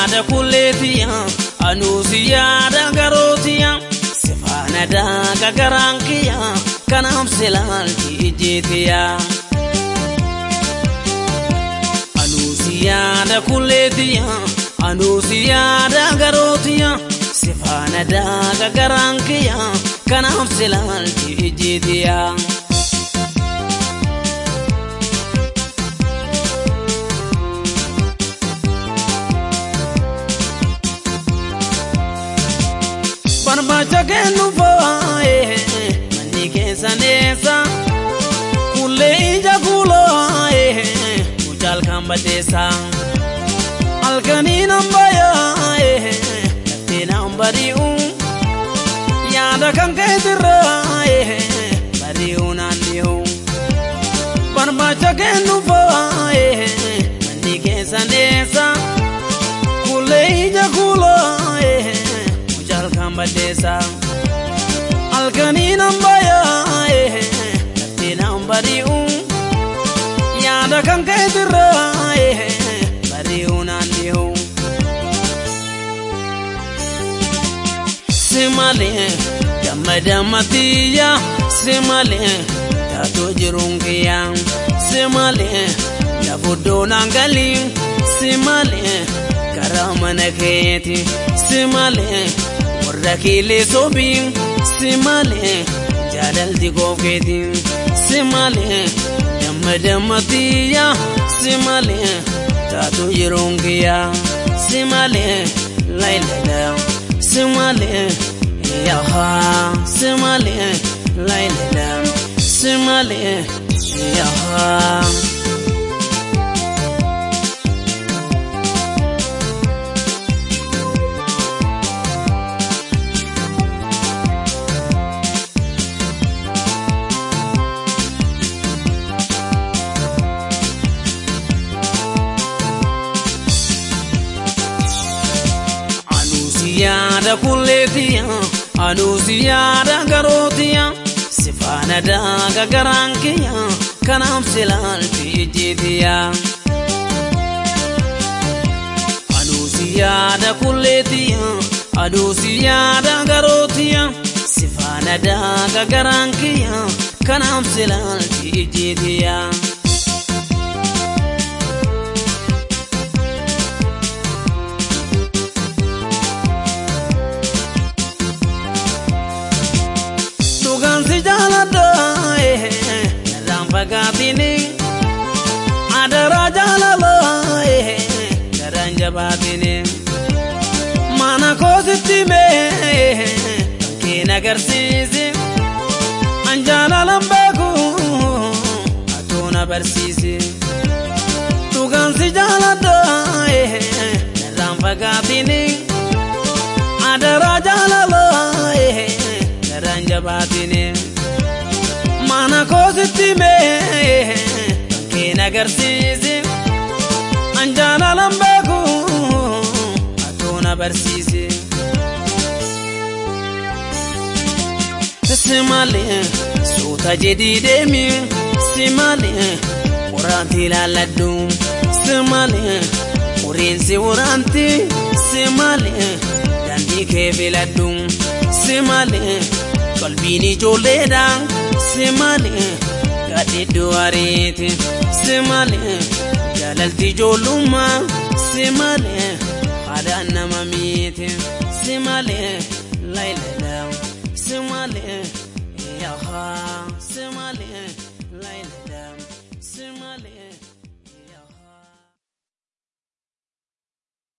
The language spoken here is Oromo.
yaada kulleetiya anuusi yaada garootiya sifaana daaga garaan kiyya kanaaf silaalti ijjeetiya. Anuusi yaada kulleetiya anuusi yaada garootiya sifaana daaga garaan kiyya kanaaf silaalti ijjeetiya. barbaacha kennu foo'ee manni keessa neessa kullee ija kuuloo'ee mucaal kan badeessa halkanii nan bayaa'ee laftee nan bari'u yaada kan keetirraa'ee bari'u naan dhi'u barbaacha kennu foo'ee manni keessa neessa kullee ija kuuloo'ee kan badeessa halkanii nan bayaa'ee laftee nan bari'u yaada kan keetirraa'ee bari'u naan dhi'u. Si malee gammada matiyya si malee taatoo jiruun kiyya si malee lafuddoo naan galii si malee karaa mana keeti si malee. warra kiilee sobii si malee jaalalti koofkeeti si malee damma dammatiyya si malee taatu yeroon kiyya si malee laylala si malee yaha si malee laylala si malee yaha. yaada kulleetiya anuusi yaada garootiya sifaana daaga garaan kiyya kanaaf silaalti ijjeetiya. Anuusi yaada kulleetiya anuusi yaada garootiya sifaana daaga garaan kiyya kanaaf silaalti ijjeetiya. si jaaladha narraan fagaatini adaraa jaalala garaan jabaatini mana koositti mee keen agarsiisi an jaalalan beeku atuuna barsiisi dhugaan si jaaladha narraan fagaatini adaraa jaalala garaan jabaatini mana koositti mee keen agarsiisi an jaalalan beeku atuuna barsiisi. Si malee suuta jedhii deemi si malee waraanti ilaalladhu si malee uriinsi waraanti si malee daandii kee filadhu si malee. qalbiin ijoolleedha si malee gadheedduu ariiti si malee jaalalti ijoollummaa si malee haadhaan nama miiti si malee laylala si malee yaha si malee laylala.